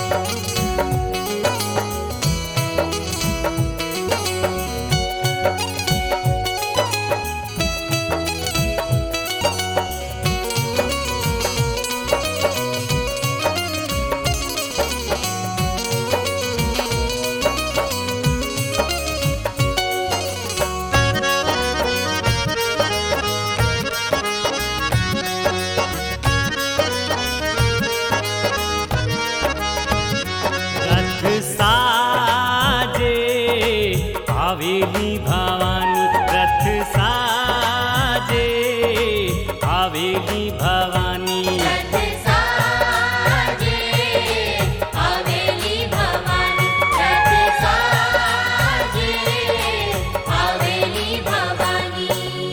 रथ साजे आवेली भवानी रथ साजे आवेली भवानी रथ साजे आवेली भवानी रथ साजे आवेली भवानी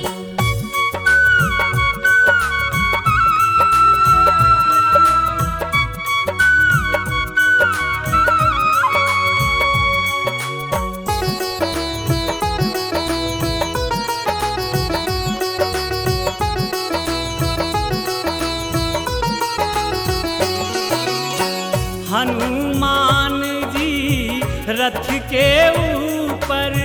हनुमान जी रथ के ऊपर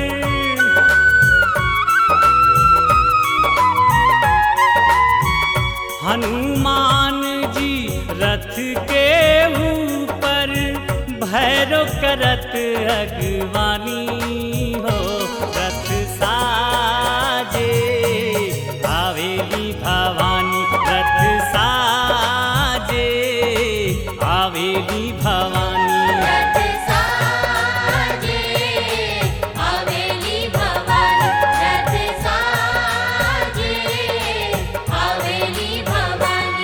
हनुमान जी रथ के ऊपर भैरव करत अगवानी हो रथ साजे आवेली भवानी रथ साजे आवेली भवानी रथ साजे आवेली भवानी रथ साजे आवेली भवानी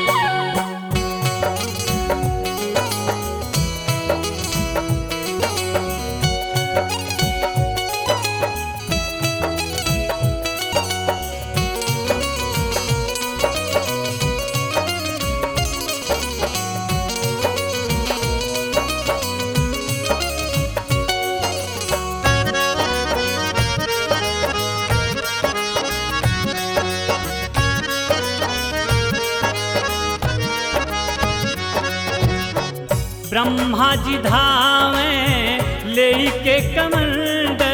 ब्रह्मा जी धावे ले के कमंडल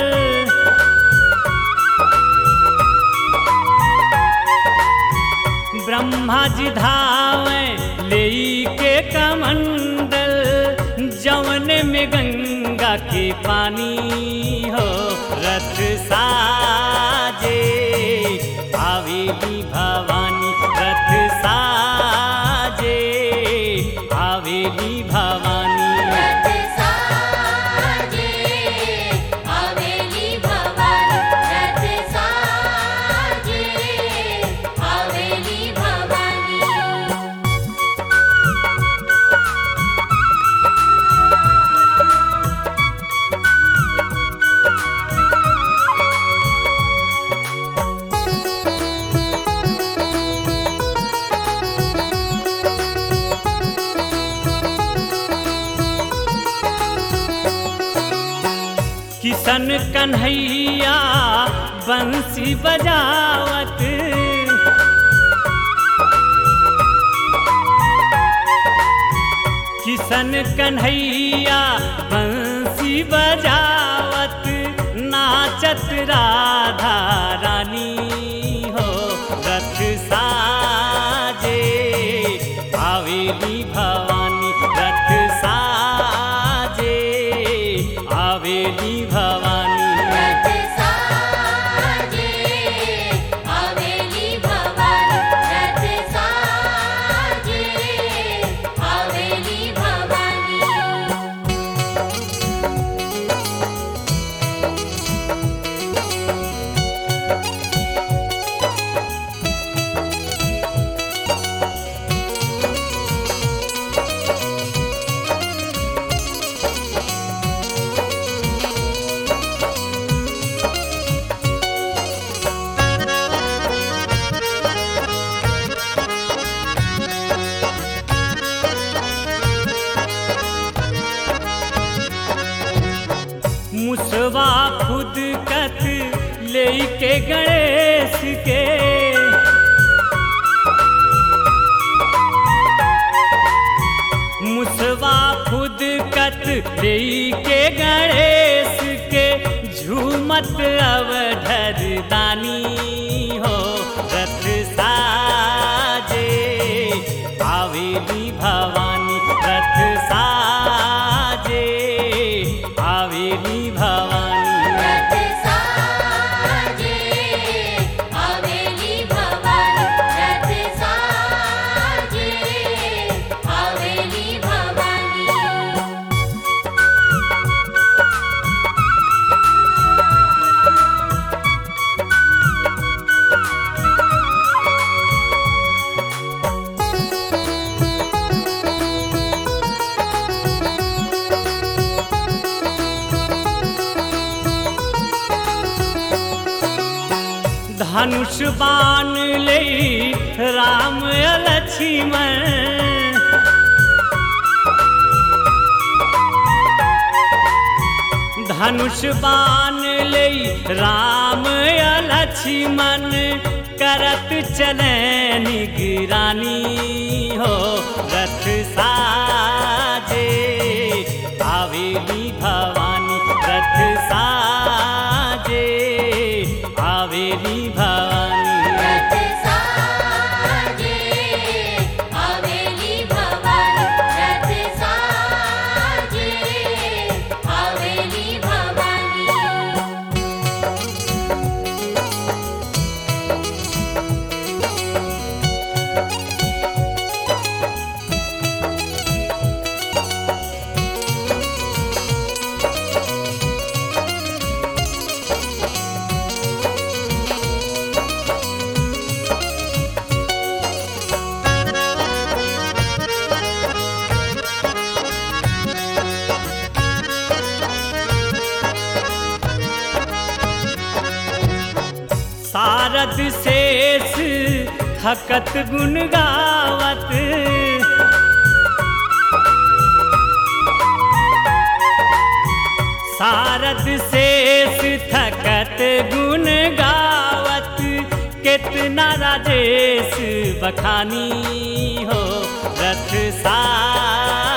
ब्रह्मा जी धावे ले के कमंडल जवन में गंगा के पानी हो रथ साजे आवेली भवानी रथ साजे आवेली भवानी रथ साजे आवेली भवानी रथ साजे आवेली भवानी किशन कन्हैया बंसी बजावत किशन कन्हैया बंसी बजावत नाचत राधा रानी हो रथ साजे आवेली भवानी रथ साजे आवेली भवानी रथ साजे आवेली भवानी रथ साजे आवेली भवानी मुसवा खुद कथ लेके गणेश के मुसवा खुद कत के गणेश के झूमत अवधर दानी हो रथ साजे आवेली भवानी रथ साजे आवेली भवानी रथ साजे आवेली भवानी रथ साजे आवेली भवानी धनुष बाण ले राम लक्ष्मण धनुष बाण ले राम लक्ष्मण करत चले निगरानी हो रथ साजे आवेली भवानी रथ साजे आवेली भवानी रथ साजे आवेली भवानी रथ साजे आवेली भवानी सारद शेष थकत गुण गावत सारद शेष थकत गुण गावत कितना राजेश बखानी हो रथ सा